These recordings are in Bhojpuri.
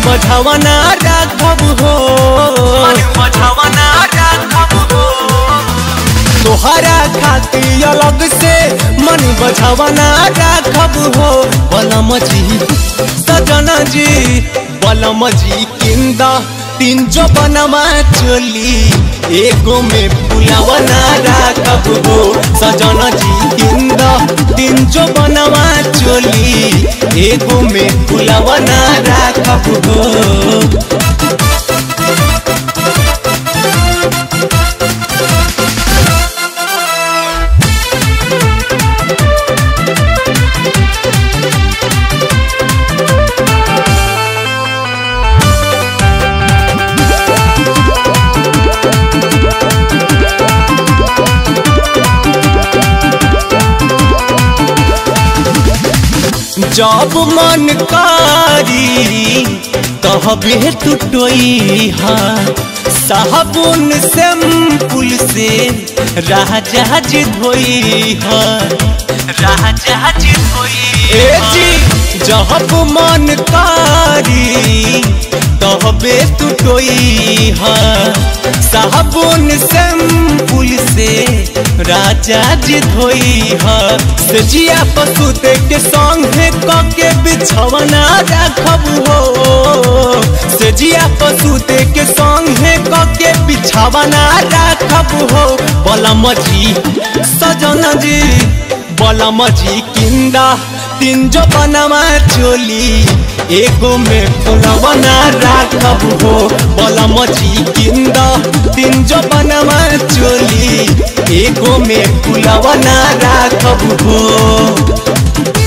बढ़ावना राखब हो बढ़ावना राखब हो तोहरा खातिर अलग से मन बझावना राखब हो बलम जी सजना जी बलम जी किंदा तीन जो बनवा चोली एगो में फुलावना राखब हो सजना जी किंदा तीन जो बनवा चोली एगो में फुलावना राखब हो जब मन कारी कहबे तू टोई हा साबुन शैम्पुल से राजा जी धोई हा राजा जी धोई ए जी जब मन कारी कहबे तू टोई हा साबुन शैम्पुल से राजा जी धोई हा सजिया पशु के संगे कके बिछवना राखब हो सजिया पशु के संगे कके बिछवना राखब हो बलम जी सजन जी बलम जी किंदा तीन जो बनवा चोली एगो में फुलवना राखब हो बलम जी किंदा तीन जो बनवा चोली एगो में फुलवना राखब हो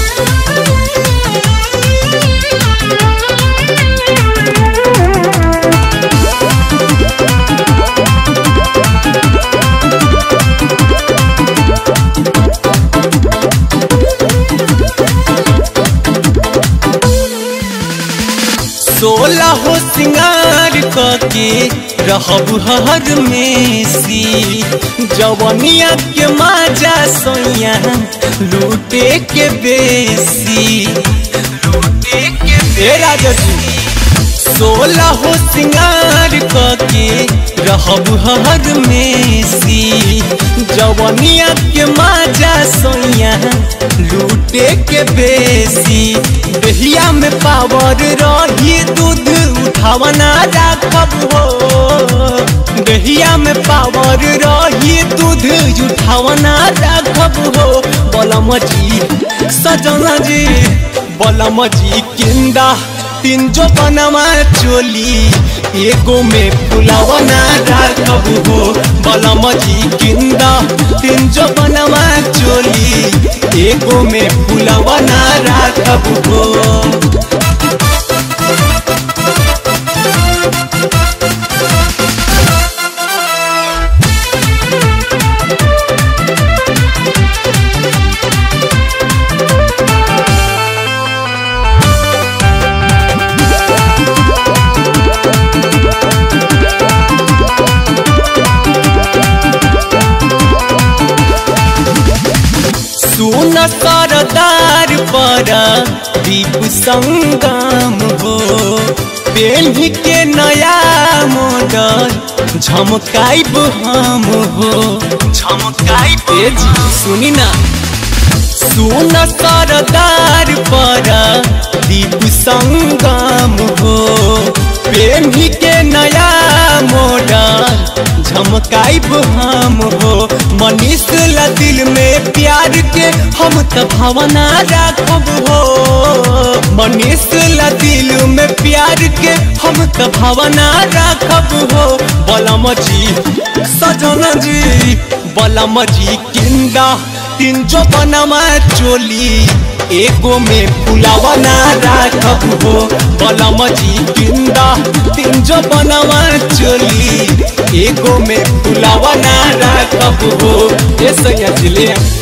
सोलह हो सिंगार के रहब हर में सी जवनिया के माजा सोया लूटे के बेसी लूटे के बेरा जसी सोलह हो सिंगार के रहब हर में सी जवनिया के माजा सोया लूटे के बेसी दहिया में पावर रही दूध उठावना राखब हो दहिया में पावर रही दूध उठावना राखब हो बलम जी सजना जी बलम जी किंदा तीन जो बनवा चोली एगो में फुलावना राखब हो बलम जी किंदा तीन जो बनवा चोली एगो में फुलावना राखब हो सुन सरदार पर दीप संगम हो पेन्ही के नया मॉडल झमकाइब हम हो झमकाइब सुनी ना सुन सरदार पर दीप संगम हो पेन्ही के नया मॉडल झमकाइब हम हो मनीष ला दिल में प्यार के हम त भावना राखब हो मनीष ला दिल में प्यार के हम त भावना राखब हो बलम जी सजन जी बलम जी किंदा तीन जो बनवा चोली एगो में फुलावना राखब हो बलम जी किंदा तीन जो बनवा चोली एगो में फुलावना राखब हो ए सैया जिले